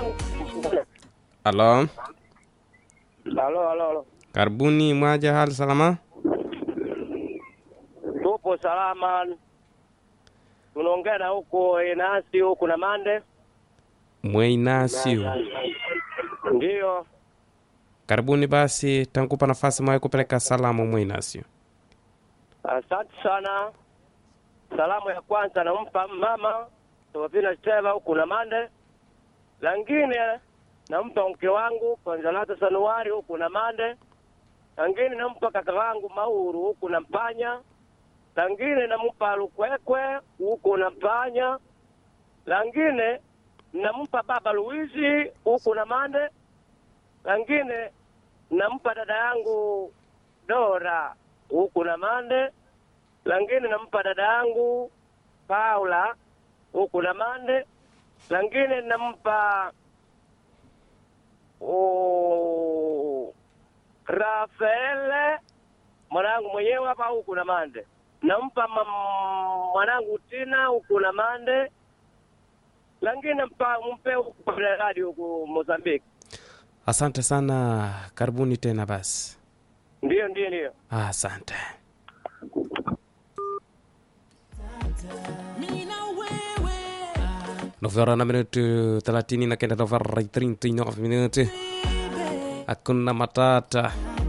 Halo, Halo, halo, halo. karibuni mwaja, hali salama? Tupo salama. Tunaongea na huko Inasi huku na Mande. Mweinasio, Ndiyo. karibuni basi, tankupa nafasi mwaye kupeleka salamu Mweinasio. Asante sana. Salamu ya kwanza nampa mama Tofina Steva huku na Mande. Langine nampa mke wangu Konzalata Sanuari huku na Mande. Langine nampa kaka wangu Mauru huku na Mpanya. Langine nampa Lukwekwe huku na Mpanya. Langine nampa baba Luizi huku na Mande. Langine nampa dada yangu Dora huku na Mande. Langine nampa dada yangu Paula huku na Mande. Langine nampa oh, Rafaele mwanangu mwenyewe hapa huku na Mande. Nampa mam- mwanangu Tina huku na Mande. Langine mpa mpe huku Belgradi huku Mozambique. Asante sana, karibuni tena basi. Ndiyo, ndiyo, ndiyo. Asante. Novara na minuti thelathini na kenda novara i 39 minuti. Hakuna matata.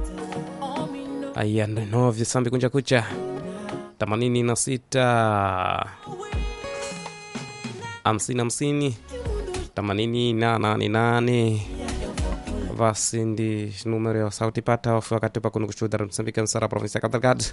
Aya, nove sambi kunja kucha themanini na sita hamsini hamsini themanini na nane nane basi ndi numero ya sauti pata ofu wakati pa kuno kushuhuda Msambiki msara provinsi ya Cabo Delgado.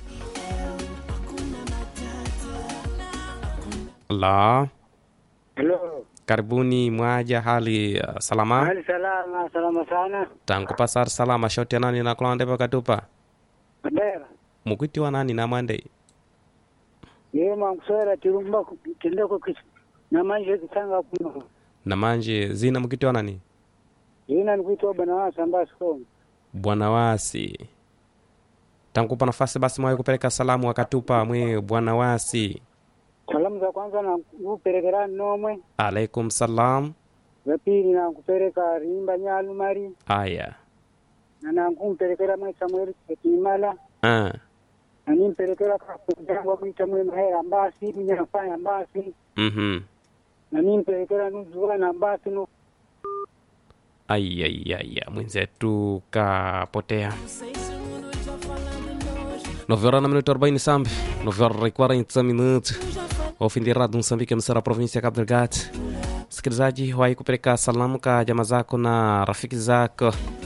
La, Halo, karibuni mwaja, hali uh, salama hali salama, salama sana. tangu pasar salama shoti ya nani na kulande pakatupa Madera, mukwitiwa nani na mwande yeye mwankuswera tirumba kitendeko kisi na manje kisanga kuno. na manje zina mukitiwa nani Yina nikuitwa bwana wasa mbasi komo. bwana wasi tankupa nafasi basi mwaye kupeleka salamu wakatupa mwe bwana wasi Salamu za kwanza na kuperekera nomwe, alaikum salam za pili na kupereka rimba nyalu mari aya na na kumperekera mwe Samuel Kimala ah. na nimperekera kwa mwita mwe mahera mbasi mnyafanya mbasi mm na nimperekera nuzuwa na mbasi no Ayayaya, mwenzetu kapotea. Novera na minuto 40 sambi, novera e 40 minutos. Ao fim de rádio Moçambique, emissora da província de Cabo Delgado. Msikilizaji, wahi kupeleka salamu ka jamaa zako na rafiki zako